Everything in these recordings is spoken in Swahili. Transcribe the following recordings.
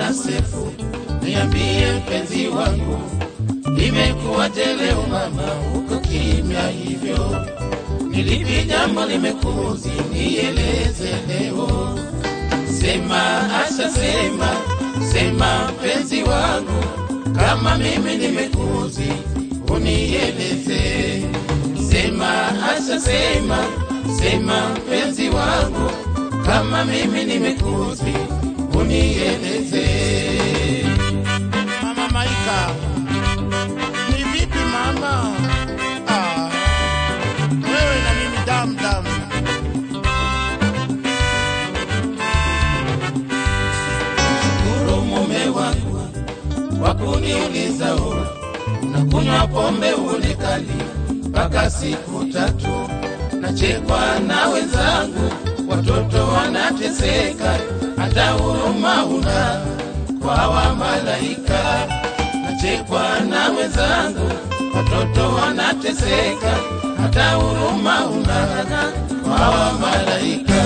mwana Sefu, niambie mpenzi wangu, imekuwaje leo mama uko kimya hivyo? Nilipi jambo limekuzi, nieleze leo. Sema Asha, sema sema mpenzi wangu, kama mimi nimekuzi, unieleze. Sema Asha, sema sema mpenzi wangu, kama mimi nimekuzi, unieleze. Mama Maika, ni vipi mama? Ah, wewe na mimi damu damu. Shukuru mume wangu kwa kuniuliza ura, unakunywa pombe uonekani mpaka siku tatu, nachekwa na wenzangu, watoto wanateseka, hata huruma una kwa wa malaika. Nachekwa na wenzangu, watoto wanateseka, hata huruma una kwa wa malaika.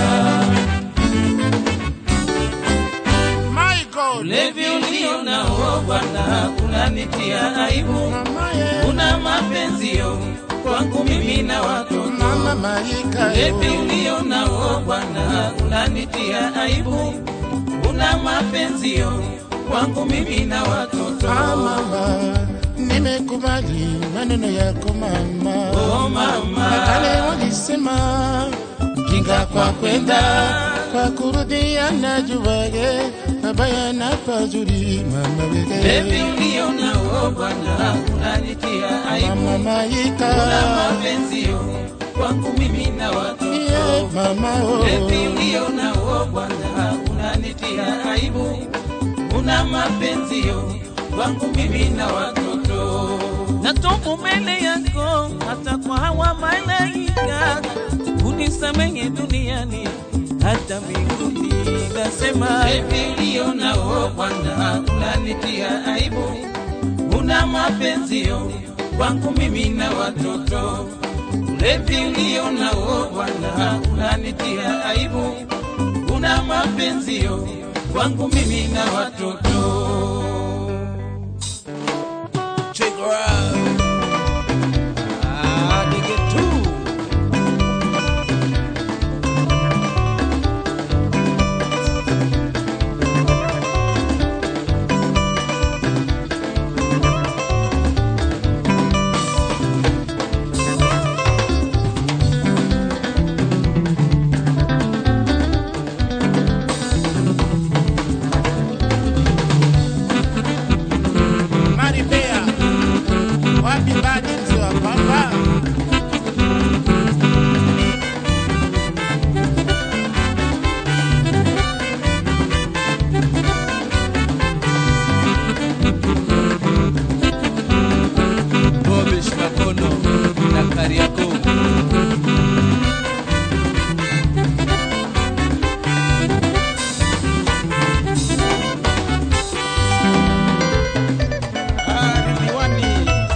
My God, Ulevi ulio nao Bwana unanitia aibu, mama ye, una mapenzio kwangu mimi na watoto. mama Maika Ulevi yo. ulio nao Bwana unanitia aibu, una mapenzio kwangu mimi na watoto. Ah, mama, nimekubali maneno yako mama. Oh mama, Kale walisema kinga kwa kwenda kwa kurudia na juwage mabaya na pazuri mama Ulevi wege ulio nao Bwana unanitia aibu, mama una Maika mapenzio kwangu mimi na watoto. yeah, mama oh. Ulevi ulio nao Bwana unanitia aibu, una mapenzio wangu mimi na watoto. natoka mbele yako hata kwa hawa malaika unisamehe duniani hata mbinguni nasema Ulevi ulio nao Bwana unanitia aibu, una mapenzio wangu mimi na watoto. Ulevi ulio nao Bwana unanitia aibu, una mapenzio wangu mimi na watoto. Check her out. Ah, nigga too. Maribea wapi badi mzee wa pamba Bobish Makono na Kariakoo. Ah, Ridhiwani.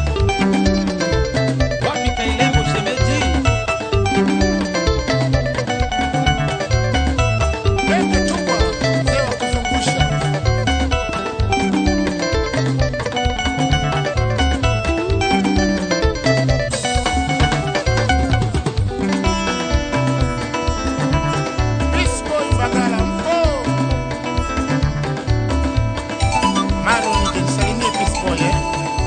Wapi Kailemo shemeji? Pete chukwa mzee wa kuzungusha Peace boy Mbagala mpo Maro nikisalimie Peace boy eh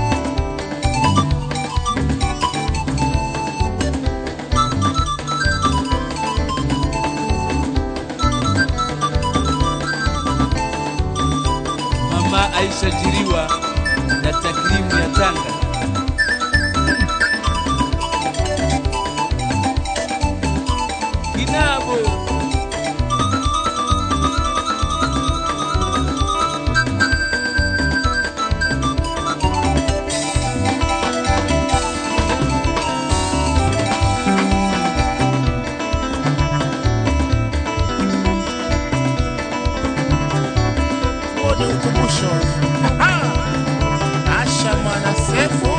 Mama Aisha Jiriwa na takrimu ya Tanga. Kinabo huo ni ukumbusho Aha! Asha mwana Sefu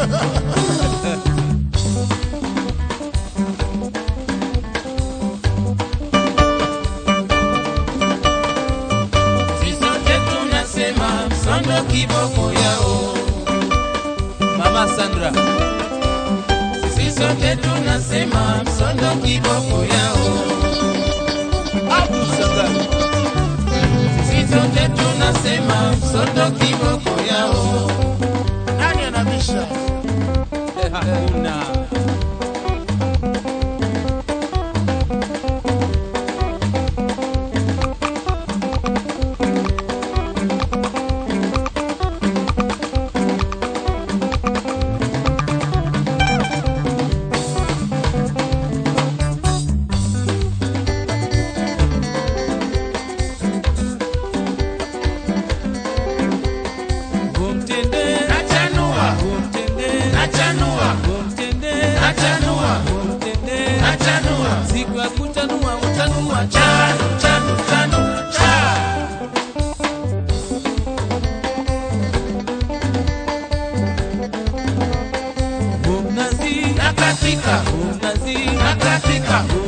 Sisote tunasema msondo kiboko yao. Mama Sandra, Sisi sote tunasema msondo kiboko yao. Abdul Sangari, Sisi sote tunasema msondo kiboko yao. Nani anabisha? eh, hakuna kumtende, Nachanua, kumtende, nachanua, kumtende, nachanua, kumtende. nachanua. Siku ya kutanua utanua Chanu, chanu, chanu, cha. Mnazi, Nakatika, mnazi, nakatika,